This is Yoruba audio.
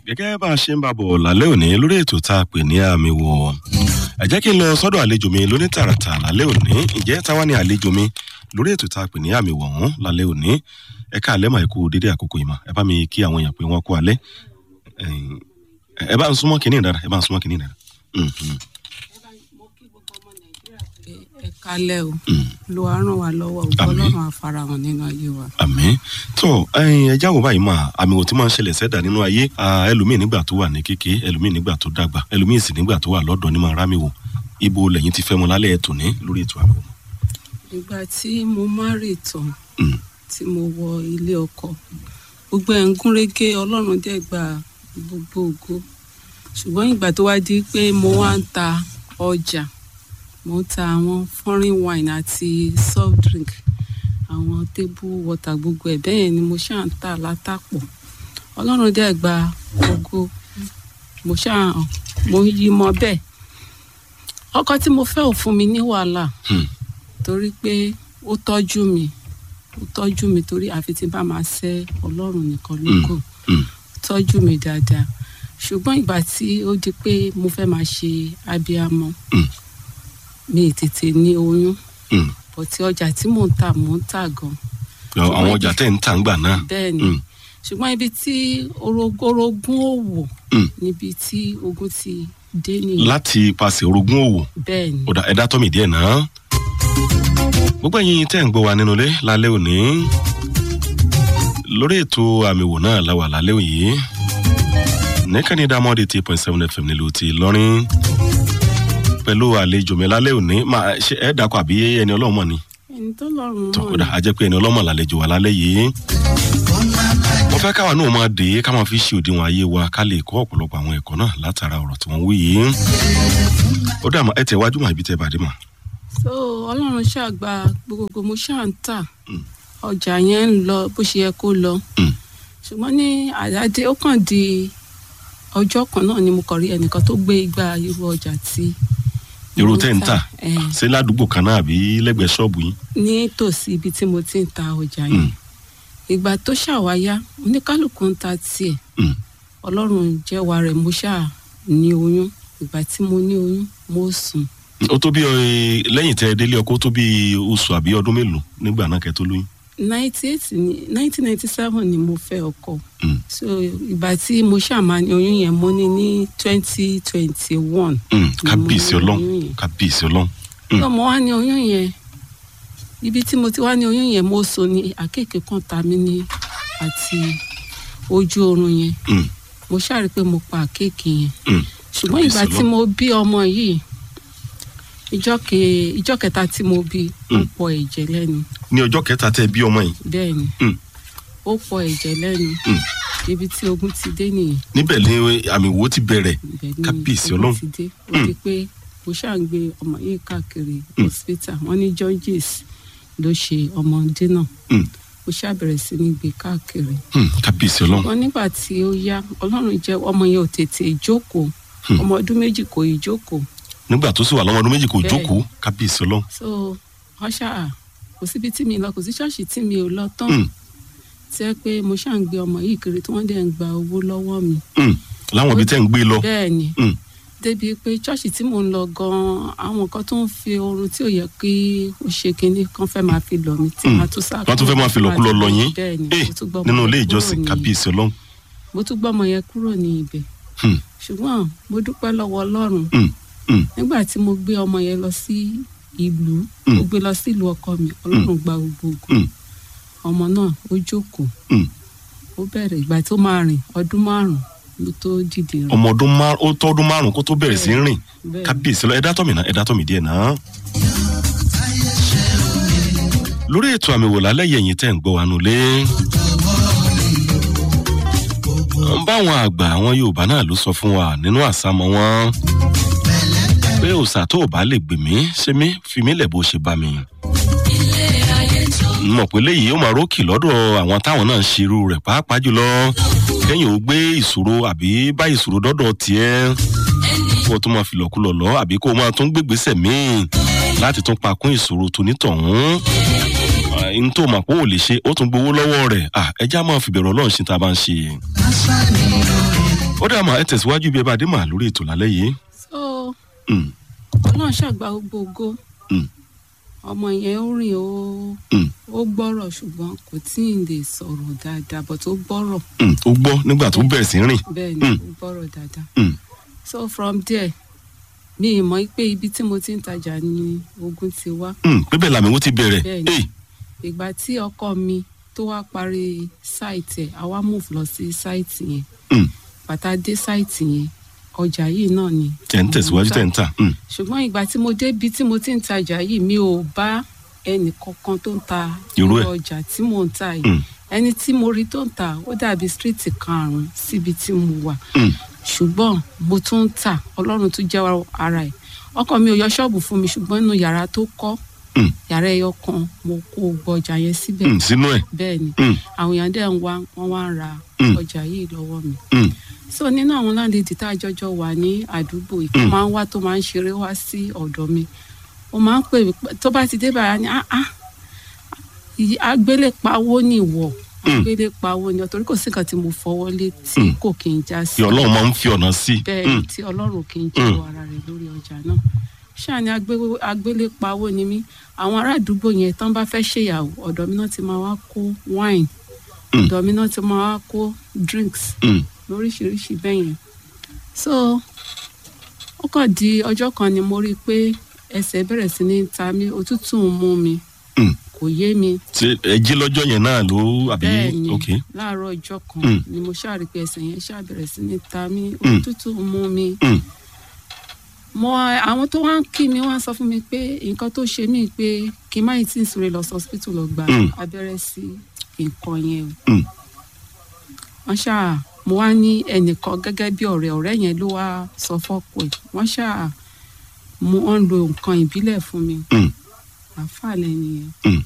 gẹ́gẹ́ bá a ṣe ń bá bọ̀ lálẹ́ òní lórí ètò tá a pè ní àmì wọ̀ ẹ jẹ́ kí n lọ sọ́dọ̀ àlejò mi lóní tààràtà lálẹ́ òní ǹjẹ́ táwa ni àlejò mi lórí ètò tá a pè ní àmì wọ̀ ọ̀hún lálẹ́ òní ẹ ká àlẹ́ mà ikú dédé àkókò yìí mà ẹ bá mi kí àwọn èèyàn pé wọ́n kú alẹ́ ẹ bá ń súnmọ́ kínní dára ẹ bá ń súnmọ́ kínní dára. ẹ kálẹ̀ o ló wá ràn wá lọ́wọ́ o ọlọ́run àfarahàn nínú ayé wa. àmì tó ẹ jáwọ́ báyìí mà àmì wò tí máa ń ṣẹlẹ̀ sẹ́dà nínú ayé ẹlòmíì nígbà tó wà ní kéke ẹlòmíì nígbà tó dàgbà ẹlòmíì sì nígbà tó wà lọ́dọ̀ ní máa rámì wò ibo lẹ́yìn ti fẹ́ mọ lálẹ́ ètò ní lórí ètò àmì wò. ìgbà tí mo má rè tán tí mo wọ ilé ọkọ gbogbo ẹ̀ ń gúnrégé ọlọ́run dẹ̀ gba gbogbo ògo ṣùgbọ́n ìgbà tó wá di pé mo wá ń ta ọjà mo ń ta àwọn foreign wine àti soft drink àwọn table water gbogbo ẹ̀ bẹ́ẹ̀ yẹn ni mo ṣáà ń tà látàpọ̀ ọlọ́run dẹ̀ gba ògo mo ṣáà mo yí mọ bẹ́ẹ̀ ọkọ tí mo fẹ́ ò fún mi ní wàhálà torí pé ó tọ́jú mi ó tọ́jú mi torí àfi tí n bá máa ṣẹ́ ọlọ́run nìkan lóko ó tọ́jú mi dáadáa ṣùgbọ́n ìgbà tí ó di pé mo fẹ́ máa ṣe abiyamọ mi ì tètè ní oyún bọ̀tí ọjà tí mò ń tà mò ń tà gan. àwọn ọjà tẹ̀ ń tà ń gbà náà. bẹ́ẹ̀ ni ṣùgbọ́n ibi tí orogún òwò níbi tí ogun ti dé nìyẹn. láti ipasẹ̀ orogún òwò bẹ́ẹ̀ ni. ọ̀dà ẹ̀dá tọ́mì díẹ̀ náà. gbogbo ẹ̀yin tẹ́ ń gbọ́ wa nínú ilé lálẹ́ òní lórí ètò àmì wò náà la wà lálẹ́ òní nìkànnì dámọ́dé eight point seven fm nílùú ti lọ́rin pẹ̀lú àlejò mi lálẹ́ òní máa ṣe ẹ̀ dàkọ̀ àbí ẹni ọlọ́mọ ni. ẹni tó lọ́rùn tó mọ̀ ọ̀dà a jẹ́ pé ẹni ọlọ́mọ làlejò wa lálẹ́ yìí. mo fẹ́ káwa náà máa dé ká máa fi ṣe òdiwọ̀n ayé wa ká lè kọ́ ọ̀pọ̀lọpọ̀ àwọn ẹ̀kọ́ náà látara ọ̀rọ̀ tí wọ́n wí yìí. ó dà mọ́ ẹ tẹ̀ wájú mọ́ ibi tẹ́ bàdé mọ́. so ọlọ́run ṣàgbà gbogbo mo ṣáà ń tà ọjà yẹn ń lọ bó ṣe yẹ kó lọ ṣùgbọ́n ní àdáde ó kàn di ọjọ́ kan náà ni mo kàn rí ẹnìkan tó gbé igba irú ọjà tí irú mo tẹ́ ń tà ẹ̀, ṣé ládùúgbò kan náà àbí lẹ́gbẹ̀ẹ́ ṣọ́ọ̀bù yín. nítòsí ibi tí mo ti ń ta ọjà yẹn ìgbà tó ṣàwáyá oníkálukú ń ta tiẹ̀ Mm. ọlọ́run jẹ́wà rẹ̀ mo ṣáà ní oyún ìgbà tí mo ní oyún mo sùn ó tó bí ẹ, lẹ́yìn tẹ́ ẹ délé ọkọ ó tó bí oṣù àbí ọdún mélòó nígbà náà kẹ́ tó lóyún. ninety eight ni nineteen ninety seven ni mo fẹ́ ọkọ Mm. so ìgbà tí mo ṣáà máa ní oyún yẹn mo ní ní twenty twenty one Mm, kábíyèsí mo ní ọlọ́run oyún yẹn. kábíyèsí ọlọ́run. Mm. tó mo wá ní oyún yẹn ibi tí mo ti wá ní oyún yẹn mo so ní àkéèké kan ta mí ní àti ojú oorun yẹn Mm. mo ṣàrí pé mo pa àkéèké yẹn Mm. ṣùgbọ́n ìgbà Kábíyèsí tí mo bí ọmọ yìí ìjọ ke ìjọ kẹta tí mo bí ó Mm. pọ ẹ̀jẹ̀ lẹ́nu ní ọjọ́ kẹta tẹ́ ẹ bí ọmọ yìí bẹ́ẹ̀ ni Mm. ó pọ ẹ̀jẹ̀ lẹ́nu Mm. ibi tí ogun ti dé nìyẹn níbẹ̀ ni àmì wo ti bẹ̀rẹ̀ ibẹ̀ ni Kábíyèsí ogun Ọlọ́run. ti dé ó Mm. di pé mo ṣáà ń gbé ọmọ yìí káàkiri Mm. hospital wọ́n ní georges ló ṣe ọmọdé náà Mm. mo ṣáà bẹ̀rẹ̀ sí ní gbé káàkiri Mm, kábíyèsí ọlọ́run. wọn nígbà tí ó yá ọlọ́run jẹ́ ọmọ yẹn ò tètè jókòó Hmm. ọmọ ọdún méjì kò ì jókòó nígbà tó sì wà lọ́wọ́ ọdún méjì kò Bẹ́ẹ̀. jókòó kábíyèsí ọlọ́run. so wọ́n ṣáà kò síbi tí mi lọ kò sí ṣọ́ọ̀ṣì tí mi ò lọ tán Mm. tí ẹ pé mo ṣáà ń gbé ọmọ yìí kiri tí wọ́n dẹ̀ ń gba owó lọ́wọ́ mi Mm. láwọn ibi tẹ́ ń gbé lọ. bẹ́ẹ̀ ni Mm. débi pé ṣọ́ọ̀ṣì tí mò ń lọ gan-an àwọn kan tó ń fi oorun tí ò yẹ kí ó ṣe kinní kan fẹ́ máa fi lọ mi tí Mm. màá tún sá wọ́n tún fẹ́ máa fi lọ́kúlọ́ lọ yín. bẹ́ẹ̀ ni Eh, mo tún gbọ́ ọmọ nínú yẹn ilé kúrò ìjọsìn ní- kábíyèsí ọlọ́run. mo tún gbọ́ ọmọ yẹn kúrò ní ibẹ̀ Mm. ṣùgbọ́n mo dúpẹ́ lọ́wọ́ ọlọ́run Mm. Mm. nígbà tí mo gbé ọmọ yẹn lọ sí ìlú Mm. mo gbé lọ sí ìlú ọkọ mi ọlọ́run gba gbogbo ògo Mm. ọmọ náà ó jókòó Mm. ó bẹ̀rẹ̀ ìgbà tó máa rìn ọdún márùn-ún ló tó dìde rìn ọmọ ọdún márùn ó tọ́ ọdún márùn kó tó bẹ̀rẹ̀ sí í rìn bẹ́ẹ̀ kábíyèsí ọlọ́run ẹ̀dá tọ̀mì náà ẹ̀dá tọ̀mì díẹ̀ náà. lórí ètò àmì wò lálẹ́ yẹ̀yìn tẹ́ ń gbọ́ wa nulẹ̀. ń báwọn àgbà àwọn yorùbá náà ló sọ fún wa nínú àsámọ wọn pé òòṣà tó o bá lè gbè mí ṣe mí fi mí lẹ̀ bó ṣe bá mi. n mọ̀ pé léyìí ó máa rókì lọ́dọ̀ àwọn táwọn náà ń ṣerú rẹ̀ pàápàá jùlọ kẹ́yìn ó gbé ìṣòro àbí bá ìṣòro dọ́dọ̀ tiẹ̀ kó o tún máa filọ̀kulọ̀ lọ àbí kó o máa tún gbégbèsè míì láti tún pa kún ìṣòro tó nítọ̀hún n tó mọ̀ pé ò lè ṣe ó tún gbowó lọ́wọ́ rẹ̀ ẹja máa fi bẹ̀rù ọlọ́run ṣe tá a bá ń ṣe. ó dà mà ẹ tẹ̀síwájú bí ẹ bá dé mà lórí ètò lálẹ́ yìí. so Mm, ọlọ́run ṣàgbà gbogbo ògo mm, ọmọ yẹn ó rìn ó mm, ó gbọ́rọ̀ ṣùgbọ́n kò tí ì lè sọ̀rọ̀ dáadáa but ó gbọ́rọ̀ mm. ó gbọ́ nígbà tó bẹ̀rẹ̀ sí rìn. bẹ́ẹ̀ ni Mm. ó gbọ́rọ̀ dáadáa Mm, so from there mi ì mọ̀ pé ibi tí mo ti ń tajà ni ogun ti wá mm. pé bẹ́ẹ̀ làmì wọ́n ti bẹ̀rẹ̀. Bẹ́ẹ̀ni. Hey, ìgbà tí ọkọ mi tó wá parí sáìtì ẹ̀ àwa move lọ sí sáìtì yẹn mm. bàtà dé sáìtì yẹn ọjà yìí náà ni tẹ̀ ń tẹ̀síwájú tẹ̀ ń tà. Mm, ṣùgbọ́n ìgbà tí mo débi tí mo ti ń tajà yìí mi ò bá ẹnì kankan tó ń ta Irú ẹ̀. ọjà tí mò ń ta yìí mm, ẹni tí mo rí tó ń ta ó dàbí stíríìtì karùn-ún síbi tí mo wà mm, ṣùgbọ́n mo tún ń tà ọlọ́run tún jẹ́ ara ẹ̀ ọkọ mi ò yọ ṣọ́ọ̀bù fún mi ṣùgbọ́n inú yàrá tó kọ́ mm, yàrá ẹyọ kan mo kó gbọ́ ọjà yẹn síbẹ̀ mm. sínú ẹ̀. bẹ́ẹ̀ ni Mm, àwọn èèyàn dẹ̀ ń wá wọ́n wá ń ra Mm. ọjà yìí lọ́wọ́ mi mm, so nínú àwọn láńlẹ́dì tá a jọjọ wà ní àdúgbò ìkan Mm. máa ń wá tó máa ń ṣeré wá sí ọ̀dọ̀ mi ó máa ń pè mí pé- tó bá ti dé báyà ni ah ah ìyí- agbélépawó ni ìwọ Mm. agbélépawó ni ọ torí kò sí nǹkan tí mo fọwọ́ lé tí Mm. kò kí n já sí tí ọlọ́run máa ń fi ọ̀nà sí i. bẹ́ẹ̀ ni tí ọlọ́run kì í jẹ́wọ́ ara rẹ̀ lórí ọjà náà ṣáà ni agbé- agbélépawó ni mí àwọn ará àdúgbò yẹn tán bá fẹ́ ṣèyàwó ọ̀dọ̀ mi náà ti máa wá kó wine Mm. ọ̀dọ̀ mi náà ti máa wá kó drinks Mm, lóríṣiríṣi bẹ́ẹ̀ yẹn so ó kàn di ọjọ́ kan ni mo rí i pé ẹsẹ̀ bẹ̀rẹ̀ sí ní ta mí òtútù ń mú mi mm. kò yé mi ṣé ẹ jí lọ́jọ́ yẹn náà ló àbí. bẹ́ẹ̀ ni ok. láàárọ̀ ọjọ́ kan Mm. ni mo ṣáà rí i pé ẹsẹ̀ yẹn ṣáà bẹ̀rẹ̀ sí ní ta mí Mm. òtútù ń mú mi Mm, mo àwọn tó wá ń kí mi wá sọ fún mi pé nǹkan tó ṣe mí pé kí n má yìí tí ń sùnrè lọ sí hospital lọ gba Mm. abẹ́rẹ́ sí nǹkan yẹn o mm, wọ́n ṣáà mo wá ní ẹnìkan gẹ́gẹ́ bí ọ̀rẹ́ ọ̀rẹ́ yẹn ló wá sọ fọ́pọ̀ ẹ̀ wọ́n ṣáà mo ń lo nǹkan ìbílẹ̀ fún mi mm, àáfàá lẹ́nu yẹn mm.